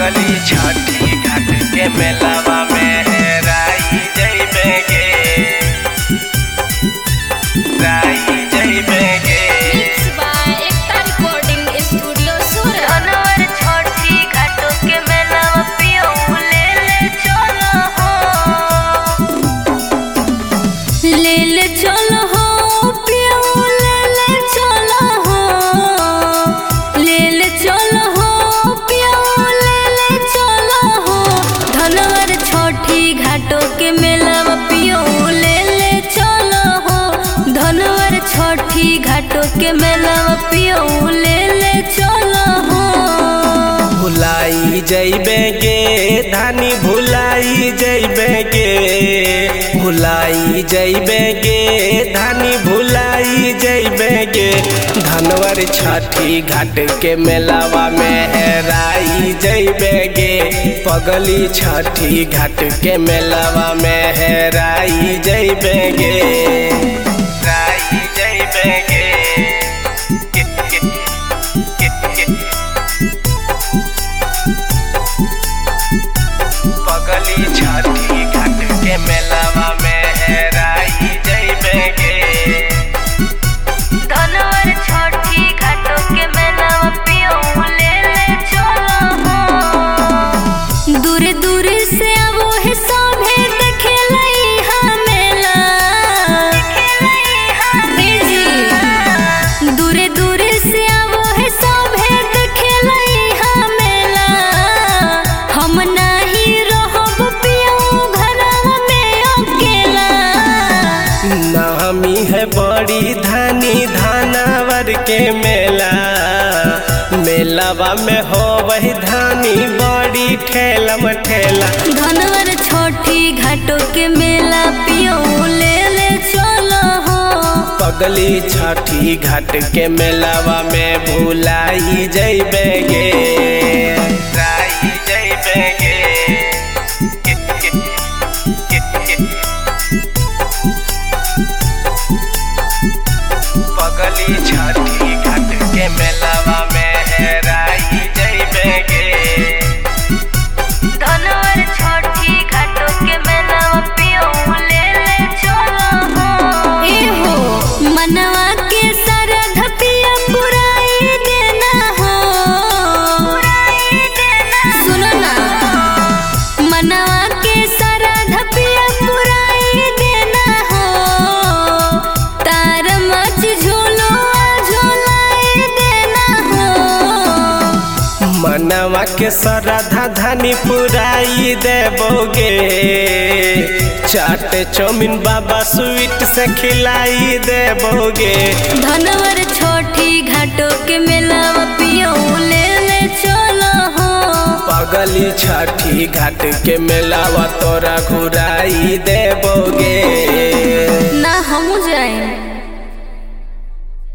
पगली छठी घाट के मेलावा में राई जइबे गे राई जइबे गे Mixed by Ekta Recording Studio, Surat. Dhanwar छोटी घाटों के मेलावा पियऊ ले ले चलो हो ले ले चलो हो पियो ले ले चलो हो ले ले चलो हो पियो ले ले चलो हो धनवर छोटी घाटों के मेलावा पियो ले ले चलो हो धनवर छोटी घाटों के मेलावा पियो ले ले चलो हो भुलाई जइबे गे धानी भुलाई जइबे गे भुलाई जइबे गे धानी भुलाई जइबे गे धनवर छठी घाट के मेलावा में हेराई जइबे गे पगली छठी घाट के मेलावा में हेराई जइबे गे राई जइबे गे किट किट किट किट पगली छठी घाट के मेलावा में हेराई जइबे गे धनवर छोटी घाटों के मेलावा पियऊ ले ले चलो हो दूर दूर से आवो है सभे देखे लई हा मेला जी दूर दूर से आवो है सभे देखे लई हा मेला हम नाही रहब पियो घरवा में अकेला नामी है बड़ी धानी धानावर के मेला मेलावा में हो वही धानी बड़ी ठेलम ठेला धनवर छोटी घाटों के मेला पियो ले ले चलो हो पगली छठी घाट के मेलावा में भुलाई जइबे गे राई जइबे गे किट किट किट किट पगली छठी घाट के मेलावा में हेराई जइबे गे धनवर छोटी घाटों के मेलावा पियऊ ले ले चलो हो ए हो मनवा के सरध पिया पुराई देना हो सुनो ना मनवा के सरध पिया पुराई देना हो तार मच झूलो झूलाई देना हो मनवा के श्रद्धा धनी पुराई देबोगे चाट चौमिन बाबा स्वीट से खिलाई देबोगे धनवर छोटी घाटों के मेलावा पियो ले ले चलो हो पगली छठी घाट के मेलावा तोरा घुराई देबोगे